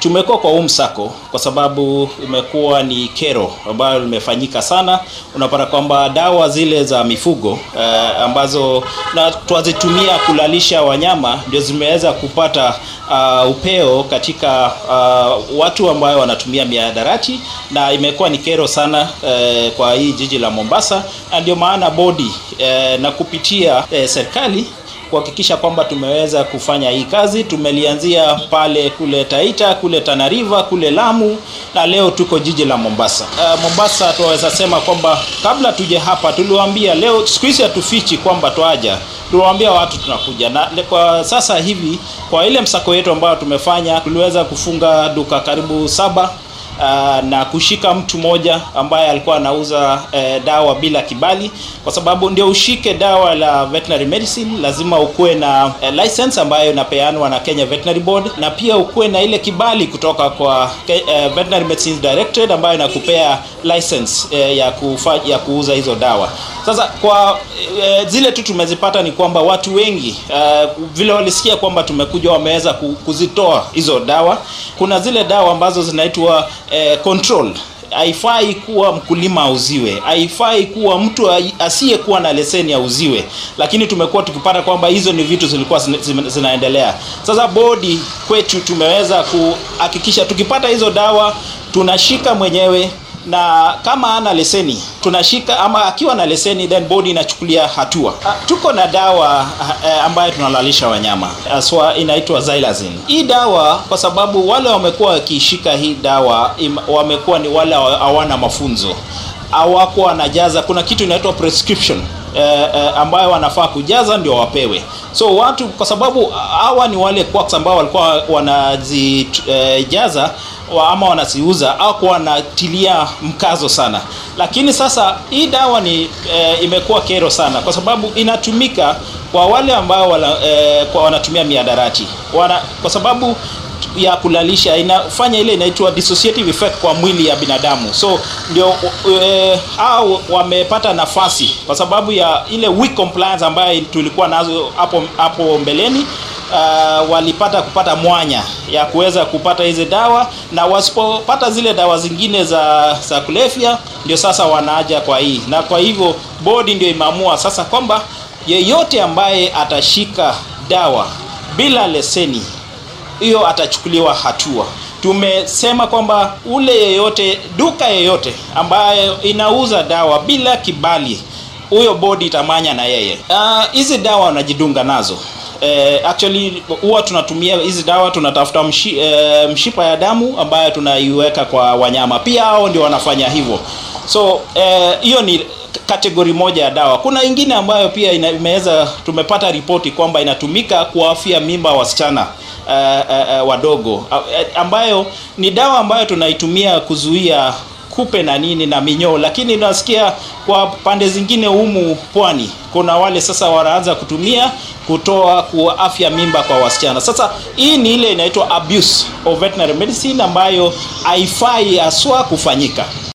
Tumekuwa kwa huu msako kwa sababu imekuwa ni kero ambayo limefanyika sana. Unapata kwamba dawa zile za mifugo uh, ambazo na twazitumia kulalisha wanyama ndio zimeweza kupata uh, upeo katika uh, watu ambao wanatumia mihadarati, na imekuwa ni kero sana uh, kwa hii jiji la Mombasa, na ndio maana bodi uh, na kupitia uh, serikali kuhakikisha kwamba tumeweza kufanya hii kazi. Tumelianzia pale kule Taita, kule Tana River, kule Lamu na leo tuko jiji la Mombasa. Uh, Mombasa tunaweza sema kwamba kabla tuje hapa tuliwaambia, leo siku hizi hatufichi kwamba twaja, tuliwaambia watu tunakuja, na kwa sasa hivi kwa ile msako wetu ambao tumefanya tuliweza kufunga duka karibu saba Uh, na kushika mtu mmoja ambaye alikuwa anauza uh, dawa bila kibali, kwa sababu ndio ushike dawa la veterinary medicine lazima ukuwe na uh, license ambayo inapeanwa na Kenya Veterinary Board, na pia ukuwe na ile kibali kutoka kwa uh, Veterinary Medicines Directorate ambayo inakupea license uh, ya, kufa, ya kuuza hizo dawa. Sasa kwa uh, zile tu tumezipata ni kwamba watu wengi uh, vile walisikia kwamba tumekuja wameweza kuzitoa hizo dawa. Kuna zile dawa ambazo zinaitwa Eh, control haifai kuwa mkulima auziwe, haifai kuwa mtu asiyekuwa na leseni auziwe, lakini tumekuwa tukipata kwamba hizo ni vitu zilikuwa zinaendelea. Sasa bodi kwetu tumeweza kuhakikisha tukipata hizo dawa tunashika mwenyewe na kama ana leseni tunashika, ama akiwa na leseni then bodi inachukulia hatua. Tuko na dawa ambayo tunalalisha wanyama aswa, inaitwa Xylazine. Hii dawa kwa sababu wale wamekuwa wakishika hii dawa wamekuwa ni wale hawana mafunzo, hawakuwa wanajaza. Kuna kitu inaitwa prescription eh, eh, ambayo wanafaa kujaza ndio wapewe. So watu kwa sababu hawa ni wale quacks ambao walikuwa wanazijaza eh, ama wanaziuza au kuwa wanatilia mkazo sana, lakini sasa hii dawa ni e, imekuwa kero sana kwa sababu inatumika kwa wale ambao wala, e, kwa wanatumia miadarati wana, kwa sababu ya kulalisha inafanya ile inaitwa dissociative effect kwa mwili ya binadamu, so ndio e, au wamepata nafasi kwa sababu ya ile weak compliance ambayo tulikuwa nazo hapo hapo mbeleni. Uh, walipata kupata mwanya ya kuweza kupata hizi dawa, na wasipopata zile dawa zingine za za kulevya, ndio sasa wanaja kwa hii, na kwa hivyo bodi ndio imeamua sasa kwamba yeyote ambaye atashika dawa bila leseni hiyo atachukuliwa hatua. Tumesema kwamba ule yeyote, duka yeyote ambayo inauza dawa bila kibali, huyo bodi itamanya na yeye. Hizi uh, dawa wanajidunga nazo Uh, actually huwa tunatumia hizi dawa tunatafuta mshi, uh, mshipa ya damu ambayo tunaiweka kwa wanyama, pia hao ndio wanafanya hivyo. So hiyo uh, ni kategori moja ya dawa. Kuna ingine ambayo pia imeweza tumepata ripoti kwamba inatumika kuafia mimba wasichana uh, uh, uh, wadogo uh, ambayo ni dawa ambayo tunaitumia kuzuia kupe na nini na minyoo, lakini nasikia kwa pande zingine humu pwani kuna wale sasa wanaanza kutumia kutoa kuafya mimba kwa wasichana. Sasa hii ni ile inaitwa abuse of veterinary medicine ambayo haifai haswa kufanyika.